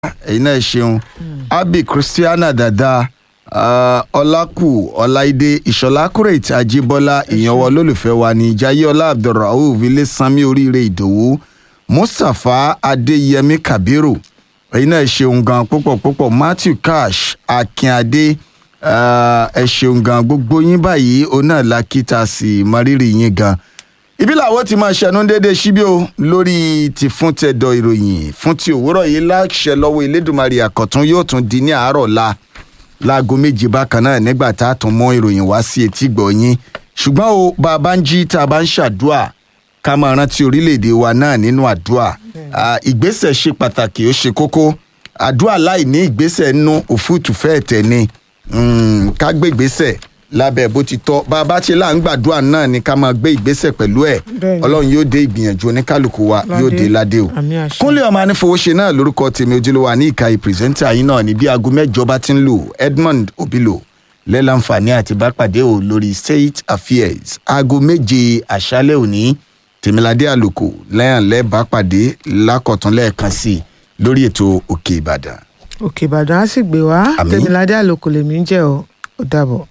ẹ̀yin náà ṣeun abi christiana dada ah, ọlákù ọláìdé ìṣọlá kúrètì ajíbọ́lá ìyànwọ́ olólùfẹ́ wa ní jayéọlá abdulrauf ilésanmi oríire ìdòwú mustapha adéyẹmí kabiru ẹ̀yin náà ṣeun gan púpọ̀ púpọ̀ matthew cash akínadé ah, ẹ ṣeun gan gbogbo yín báyìí òun náà la kíta sí mọ́rírì yín gan ibi làwọn ti máa ṣẹnu déédéé síbí o lórí ti fún tẹdọ ìròyìn fún ti òwúrọ̀ yìí láṣẹ lọ́wọ́ elédùnmarè àkọ̀tún yóò tún di ní àárọ̀ la láago méje bákan náà nígbà tá a tún mọ ìròyìn wá sí etí gbọ̀nyìn ṣùgbọ́n o bá a bá ń jí tá a bá ń ṣàdúà ká máa rántí orílẹ̀-èdè wa náà nínú àdúà Ah, ìgbésẹ̀ ṣe pàtàkì ó ṣe kókó àdúà láì ní ìgbésẹ̀ nú òfúùtù fẹ́ẹ̀ tẹ̀ ni Mm, ká gbé ìgbésẹ̀ lábẹ́ bó ti tọ́ bá a bá ṣe là ń gbàdúrà náà ni ká máa gbé ìgbésẹ̀ pẹ̀lú ẹ̀ Bẹ́ẹ̀ni. ọlọ́run yóò dé ìgbìyànjú oníkálukú wa Ládé. yóò dé ládé o Àmín àṣẹ. kúnlẹ̀ ọmọ anífowóṣe náà lórúkọ tèmi ojúlówó ní ìka ìpìrìsẹ́ńtà yín náà ní bí aago mẹ́jọ bá ti ń lò edmond obilo lẹ́láǹfààní àti bá pàdé o lórí state affairs aago méje àṣálẹ̀ òní tèmiládé àlòkò lẹ́yìn lẹ́ẹ̀bá pàdé lákọ̀tún lẹ́ẹ̀kan sí i lórí ètò òkè ìbàdàn. òkè ìbàdàn á sì gbé wá Àmín. tẹmíládé àlòkù lèmi ń jẹ ọ ó dàbọ̀.